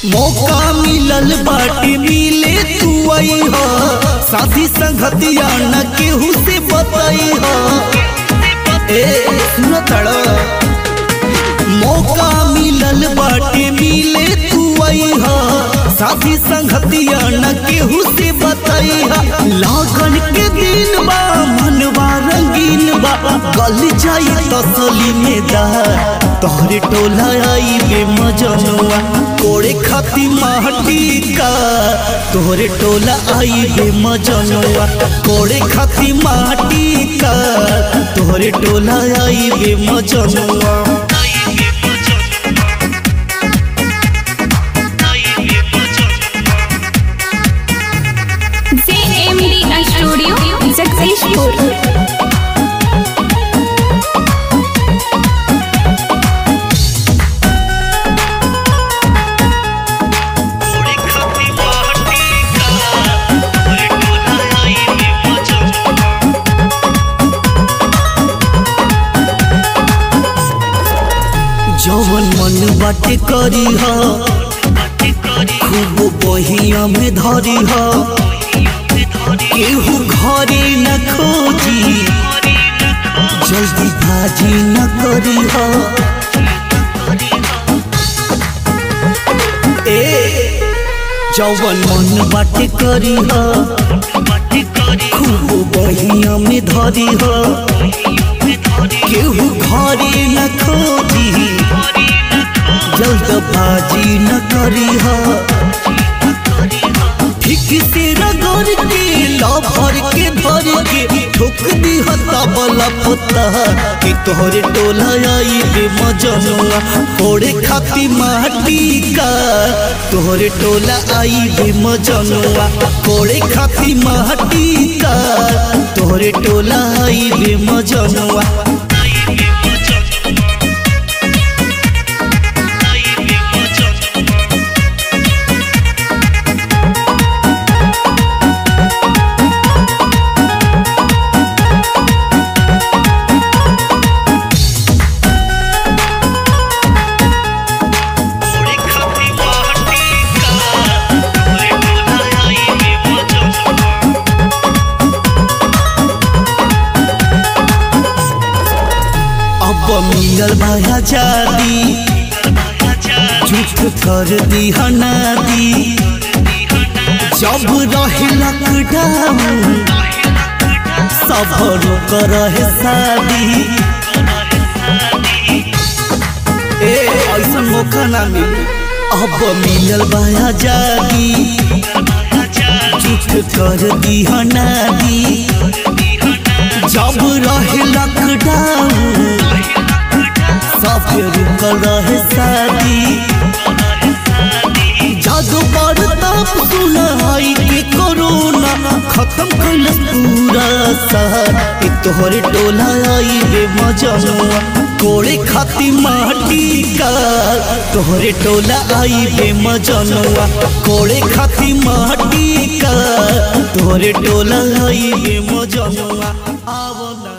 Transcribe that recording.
मौका मिलल बाटे मिले तू आई हो साथी संगतिया न केहू से बताई हो ए सुनो तड़ो मौका मिलल बाटे मिले तू आई हो साथी संगतिया न केहू से बताई हो लागन के दिन बा मनवा रंगीन बा गल जाई तसली में दा तोहरे टोला आई बे मजनुआ कोड़े खाती माटी का तोहरे टोला आई बे मजनुआ कोड़े खाती माटी का तोहरे टोला आई बे मजनुआ JMD Studio, Jagdishpur. जवन मन बाटे करी हा खूब बहिया में धरी हा केहू घरे न खोजी जल्दी भाजी न करी हा ए जवन मन बाटे करी हा खूब बहिया में धरी हा केहू घरे न खोजी जल्दबाजी न करी हा ठीक से रगड़ के लभर के भर के ठोक दी हता बला पता कि तोहरे टोला आई बे मजनुआ कोड़े खाती माटी का तोहरे टोला आई बे मजनुआ कोड़े खाती माटी का तोहरे टोला आई बे मजनुआ अब मिलल भाया जादी झूठ कर दी हनादी जब रहे लॉकडाउन सब रुक रहे शादी ए ऐसा मौका ना मिली अब मिलल भाया जादी झूठ कर दी हनादी जब रहे लॉकडाउन सब रुकल रहे शादी जादू पर तब सुनाई के कोरोना खत्म कैलस पूरा शहर ए तोहरे टोला आई बे मजनुआ कोड़े खाती माटी का तोहरे टोला आई बे मजनुआ कोड़े खाती माटी का तोहरे टोला आई बे मजनुआ आवना